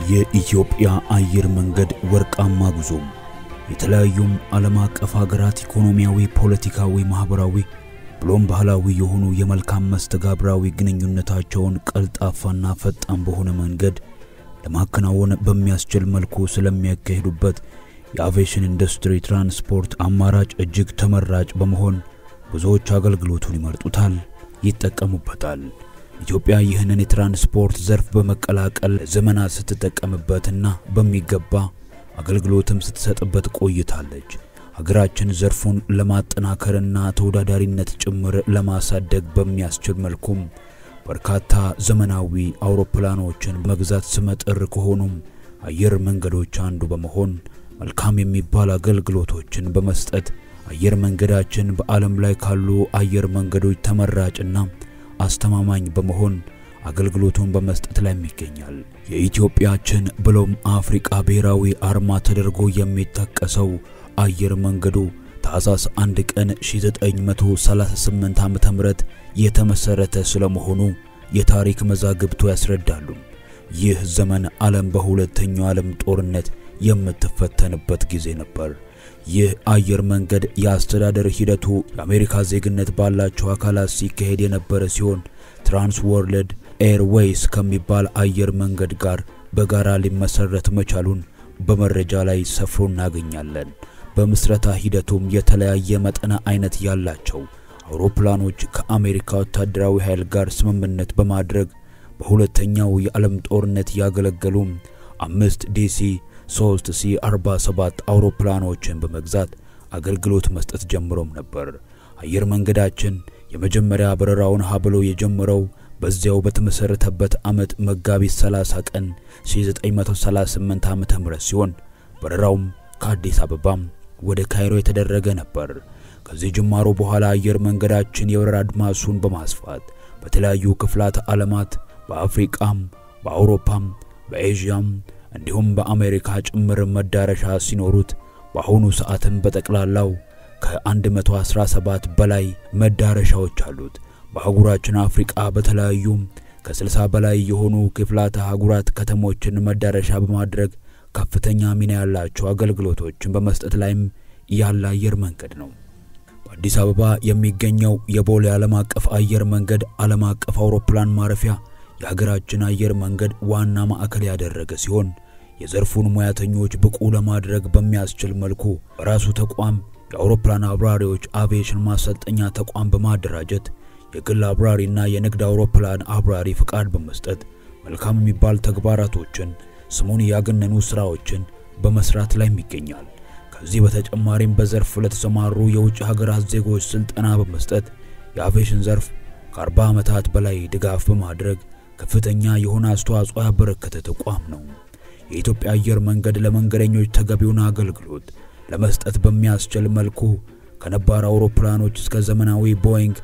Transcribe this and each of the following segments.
የኢትዮጵያ አየር መንገድ ወርቃማ ጉዞ የተለያዩም ዓለም አቀፍ ሀገራት ኢኮኖሚያዊ፣ ፖለቲካዊ፣ ማህበራዊ ብሎም ባህላዊ የሆኑ የመልካም መስተጋብራዊ ግንኙነታቸውን ቀልጣፋና ፈጣን በሆነ መንገድ ለማከናወን በሚያስችል መልኩ ስለሚያካሂዱበት የአቪዬሽን ኢንዱስትሪ ትራንስፖርት አማራጭ እጅግ ተመራጭ በመሆን ብዙዎች አገልግሎቱን ይመርጡታል፣ ይጠቀሙበታል። ኢትዮጵያ ይህንን የትራንስፖርት ዘርፍ በመቀላቀል ዘመናት ስትጠቀምበትና በሚገባ አገልግሎትም ስትሰጥበት ቆይታለች። ሀገራችን ዘርፉን ለማጠናከርና ተወዳዳሪነት ጭምር ለማሳደግ በሚያስችል መልኩም በርካታ ዘመናዊ አውሮፕላኖችን መግዛት ስመጥር ከሆኑም አየር መንገዶች አንዱ በመሆን መልካም የሚባል አገልግሎቶችን በመስጠት አየር መንገዳችን በዓለም ላይ ካሉ አየር መንገዶች ተመራጭና አስተማማኝ በመሆን አገልግሎቱን በመስጠት ላይ ይገኛል። የኢትዮጵያችን ብሎም አፍሪቃ ብሔራዊ አርማ ተደርጎ የሚጠቀሰው አየር መንገዱ ታህሳስ 1 ቀን 1938 ዓመተ ምህረት የተመሰረተ ስለመሆኑ የታሪክ መዛግብቱ ያስረዳሉ። ይህ ዘመን ዓለም በሁለተኛው ዓለም ጦርነት የምትፈተንበት ጊዜ ነበር። ይህ አየር መንገድ የአስተዳደር ሂደቱ የአሜሪካ ዜግነት ባላቸው አካላት ሲካሄድ የነበረ ሲሆን ትራንስ ወርልድ ኤርዌይስ ከሚባል አየር መንገድ ጋር በጋራ ሊመሰረት መቻሉን በመረጃ ላይ ሰፍሮ እናገኛለን። በምስረታ ሂደቱም የተለያየ መጠነ አይነት ያላቸው አውሮፕላኖች ከአሜሪካ ወታደራዊ ኃይል ጋር ስምምነት በማድረግ በሁለተኛው የዓለም ጦርነት ያገለገሉ አምስት ዲሲ 3 ሲ 47 አውሮፕላኖችን በመግዛት አገልግሎት መስጠት ጀምሮም ነበር። አየር መንገዳችን የመጀመሪያ በረራውን ሀብሎ የጀመረው በዚያው በተመሰረተበት ዓመት መጋቢት 30 ቀን 1938 ዓመተ ምህረት ሲሆን በረራውም ከአዲስ አበባም ወደ ካይሮ የተደረገ ነበር። ከዚህ ጅማሮ በኋላ አየር መንገዳችን የበረራ አድማሱን በማስፋት በተለያዩ ክፍላተ ዓለማት በአፍሪቃም፣ በአውሮፓም፣ በኤዥያም እንዲሁም በአሜሪካ ጭምር መዳረሻ ሲኖሩት በአሁኑ ሰዓትም በጠቅላላው ከ117 በላይ መዳረሻዎች አሉት። በአህጉራችን አፍሪቃ በተለያዩ ከ60 በላይ የሆኑ ክፍላተ አህጉራት ከተሞችን መዳረሻ በማድረግ ከፍተኛ ሚና ያላቸው አገልግሎቶችን በመስጠት ላይም ያለ አየር መንገድ ነው። በአዲስ አበባ የሚገኘው የቦሌ ዓለም አቀፍ አየር መንገድ ዓለም አቀፍ አውሮፕላን ማረፊያ የሀገራችን አየር መንገድ ዋና ማዕከል ያደረገ ሲሆን የዘርፉን ሙያተኞች ብቁ ለማድረግ በሚያስችል መልኩ በራሱ ተቋም የአውሮፕላን አብራሪዎች አቪዬሽን ማሰልጠኛ ተቋም በማደራጀት የግል አብራሪና የንግድ አውሮፕላን አብራሪ ፍቃድ በመስጠት መልካም የሚባል ተግባራቶችን ስሙን ያገነኑ ስራዎችን በመስራት ላይ ይገኛል። ከዚህ በተጨማሪም በዘርፍ ለተሰማሩ የውጭ ሀገራት ዜጎች ስልጠና በመስጠት የአቪዬሽን ዘርፍ ከ40 ዓመታት በላይ ድጋፍ በማድረግ ከፍተኛ የሆነ አስተዋጽኦ ያበረከተ ተቋም ነው። የኢትዮጵያ አየር መንገድ ለመንገደኞች ተገቢውን አገልግሎት ለመስጠት በሚያስችል መልኩ ከነባር አውሮፕላኖች እስከ ዘመናዊ ቦይንግ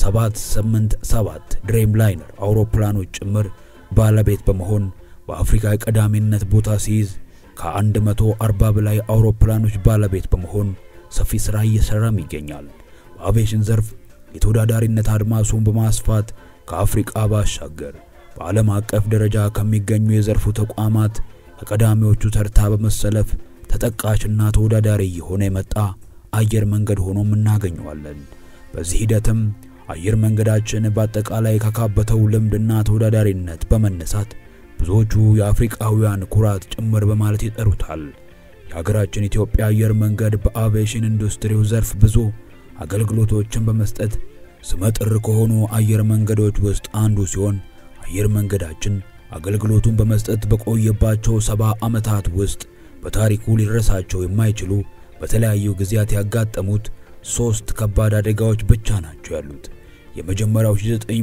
787 ድሬም ላይነር አውሮፕላኖች ጭምር ባለቤት በመሆን በአፍሪካ የቀዳሚነት ቦታ ሲይዝ ከ140 በላይ አውሮፕላኖች ባለቤት በመሆን ሰፊ ሥራ እየሰራም ይገኛል። በአቪዬሽን ዘርፍ የተወዳዳሪነት አድማሱን በማስፋት ከአፍሪቃ ባሻገር በዓለም አቀፍ ደረጃ ከሚገኙ የዘርፉ ተቋማት ከቀዳሚዎቹ ተርታ በመሰለፍ ተጠቃሽና ተወዳዳሪ የሆነ የመጣ አየር መንገድ ሆኖም እናገኘዋለን። በዚህ ሂደትም አየር መንገዳችን በአጠቃላይ ካካበተው ልምድና ተወዳዳሪነት በመነሳት ብዙዎቹ የአፍሪቃውያን ኩራት ጭምር በማለት ይጠሩታል። የሀገራችን ኢትዮጵያ አየር መንገድ በአቪዬሽን ኢንዱስትሪው ዘርፍ ብዙ አገልግሎቶችን በመስጠት ስመጥር ከሆኑ አየር መንገዶች ውስጥ አንዱ ሲሆን አየር መንገዳችን አገልግሎቱን በመስጠት በቆየባቸው ሰባ ዓመታት ውስጥ በታሪኩ ሊረሳቸው የማይችሉ በተለያዩ ጊዜያት ያጋጠሙት ሶስት ከባድ አደጋዎች ብቻ ናቸው ያሉት። የመጀመሪያው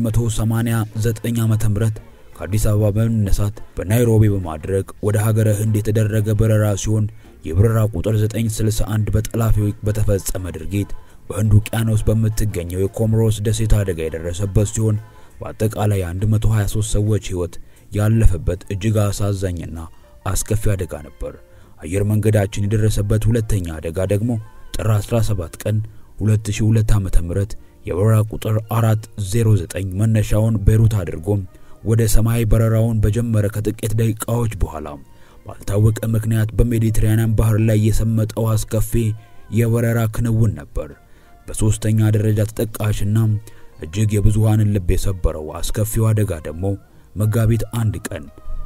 1989 ዓመተ ምህረት ከአዲስ አበባ በመነሳት በናይሮቢ በማድረግ ወደ ሀገረ ህንድ የተደረገ በረራ ሲሆን የበረራ ቁጥር 961 በጠላፊዎች በተፈጸመ ድርጊት በህንድ ውቅያኖስ በምትገኘው የኮሞሮስ ደሴት አደጋ የደረሰበት ሲሆን በአጠቃላይ 123 ሰዎች ህይወት ያለፈበት እጅግ አሳዛኝና አስከፊ አደጋ ነበር። አየር መንገዳችን የደረሰበት ሁለተኛ አደጋ ደግሞ ጥር 17 ቀን 2002 ዓ.ም የበረራ ቁጥር 409 መነሻውን ቤሩት አድርጎ ወደ ሰማይ በረራውን በጀመረ ከጥቂት ደቂቃዎች በኋላ ባልታወቀ ምክንያት በሜዲትራኒያን ባህር ላይ የሰመጠው አስከፊ የበረራ ክንውን ነበር። በሦስተኛ ደረጃ ተጠቃሽና እጅግ የብዙሃንን ልብ የሰበረው አስከፊው አደጋ ደግሞ መጋቢት አንድ ቀን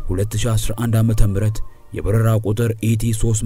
2011 ዓመተ ምህረት የበረራ ቁጥር ኢቲ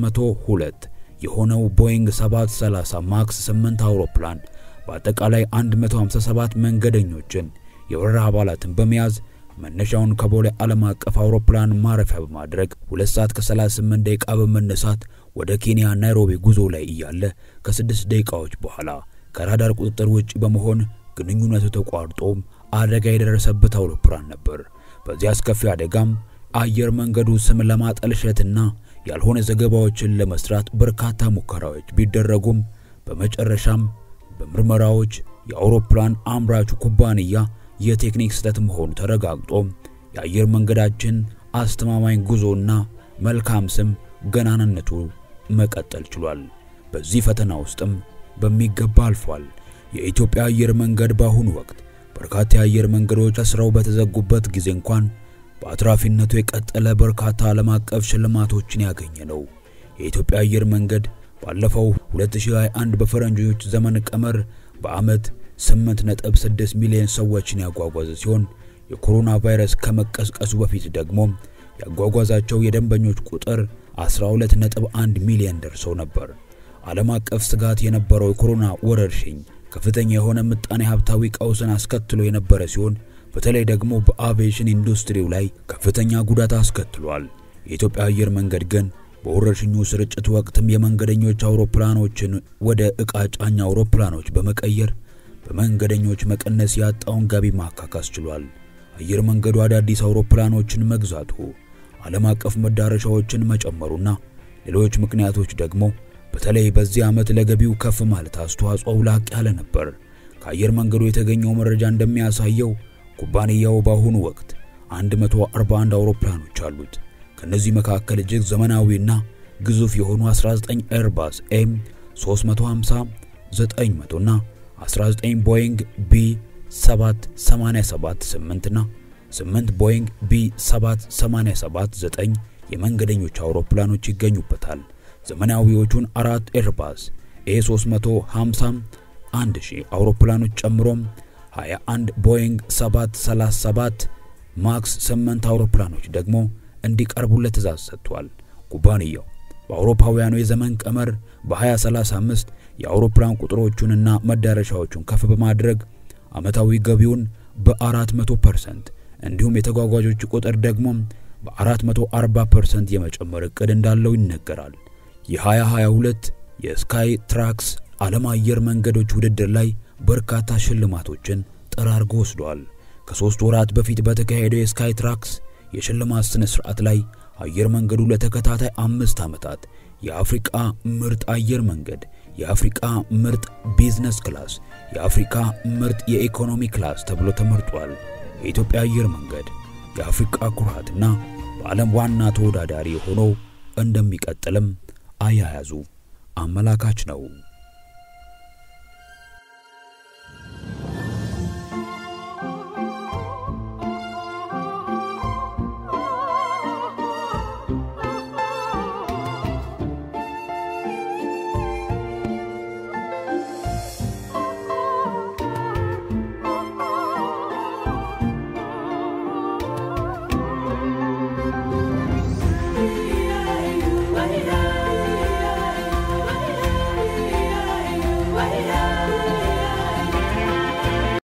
302 የሆነው ቦይንግ 730 ማክስ 8 አውሮፕላን በአጠቃላይ 157 መንገደኞችን የበረራ አባላትን በመያዝ መነሻውን ከቦሌ ዓለም አቀፍ አውሮፕላን ማረፊያ በማድረግ 2 ሰዓት ከ38 ደቂቃ በመነሳት ወደ ኬንያ ናይሮቢ ጉዞ ላይ እያለ ከ6 ደቂቃዎች በኋላ ከራዳር ቁጥጥር ውጭ በመሆን ግንኙነቱ ተቋርጦ አደጋ የደረሰበት አውሮፕላን ነበር። በዚህ አስከፊ አደጋም አየር መንገዱ ስም ለማጠልሸትና ያልሆነ ዘገባዎችን ለመስራት በርካታ ሙከራዎች ቢደረጉም በመጨረሻም በምርመራዎች የአውሮፕላን አምራቹ ኩባንያ የቴክኒክ ስህተት መሆኑ ተረጋግጦ የአየር መንገዳችን አስተማማኝ ጉዞና መልካም ስም ገናንነቱ መቀጠል ችሏል። በዚህ ፈተና ውስጥም በሚገባ አልፏል። የኢትዮጵያ አየር መንገድ በአሁኑ ወቅት በርካታ የአየር መንገዶች ተስረው በተዘጉበት ጊዜ እንኳን በአትራፊነቱ የቀጠለ በርካታ ዓለም አቀፍ ሽልማቶችን ያገኘ ነው። የኢትዮጵያ አየር መንገድ ባለፈው 2021 በፈረንጆች ዘመን ቀመር በዓመት 8.6 ሚሊዮን ሰዎችን ያጓጓዘ ሲሆን የኮሮና ቫይረስ ከመቀስቀሱ በፊት ደግሞ ያጓጓዛቸው የደንበኞች ቁጥር 12.1 ሚሊዮን ደርሰው ነበር። ዓለም አቀፍ ስጋት የነበረው የኮሮና ወረርሽኝ ከፍተኛ የሆነ ምጣኔ ሀብታዊ ቀውስን አስከትሎ የነበረ ሲሆን በተለይ ደግሞ በአቪዬሽን ኢንዱስትሪው ላይ ከፍተኛ ጉዳት አስከትሏል። የኢትዮጵያ አየር መንገድ ግን በወረርሽኙ ስርጭት ወቅትም የመንገደኞች አውሮፕላኖችን ወደ ዕቃ ጫኝ አውሮፕላኖች በመቀየር በመንገደኞች መቀነስ ያጣውን ገቢ ማካካስ ችሏል። አየር መንገዱ አዳዲስ አውሮፕላኖችን መግዛቱ፣ ዓለም አቀፍ መዳረሻዎችን መጨመሩና ሌሎች ምክንያቶች ደግሞ በተለይ በዚህ ዓመት ለገቢው ከፍ ማለት አስተዋጽኦው ላቅ ያለ ነበር። ከአየር መንገዱ የተገኘው መረጃ እንደሚያሳየው ኩባንያው በአሁኑ ወቅት 141 አውሮፕላኖች አሉት። ከነዚህ መካከል እጅግ ዘመናዊና ግዙፍ የሆኑ 19 ኤርባስ ኤም 350 900 እና 19 ቦይንግ ቢ 787 8 እና 8 ቦይንግ ቢ 787 9 የመንገደኞች አውሮፕላኖች ይገኙበታል። ዘመናዊዎቹን አራት ኤርባስ ኤ350 1000 አውሮፕላኖች ጨምሮም 21 ቦይንግ 737 ማክስ 8 አውሮፕላኖች ደግሞ እንዲቀርቡለት ትዕዛዝ ሰጥቷል። ኩባንያው በአውሮፓውያኑ የዘመን ቀመር በ2035 የአውሮፕላን ቁጥሮቹንና መዳረሻዎቹን ከፍ በማድረግ ዓመታዊ ገቢውን በ400% እንዲሁም የተጓጓዦች ቁጥር ደግሞ በ440% የመጨመር ዕቅድ እንዳለው ይነገራል። የ2022 የስካይ ትራክስ ዓለም አየር መንገዶች ውድድር ላይ በርካታ ሽልማቶችን ጠራርጎ ወስዷል። ከሦስት ወራት በፊት በተካሄደው የስካይ ትራክስ የሽልማት ሥነ ሥርዓት ላይ አየር መንገዱ ለተከታታይ አምስት ዓመታት የአፍሪቃ ምርጥ አየር መንገድ፣ የአፍሪቃ ምርጥ ቢዝነስ ክላስ፣ የአፍሪካ ምርጥ የኢኮኖሚ ክላስ ተብሎ ተመርጧል። የኢትዮጵያ አየር መንገድ የአፍሪቃ ኩራትና በዓለም ዋና ተወዳዳሪ ሆኖ እንደሚቀጥልም አያያዙ አመላካች ነው።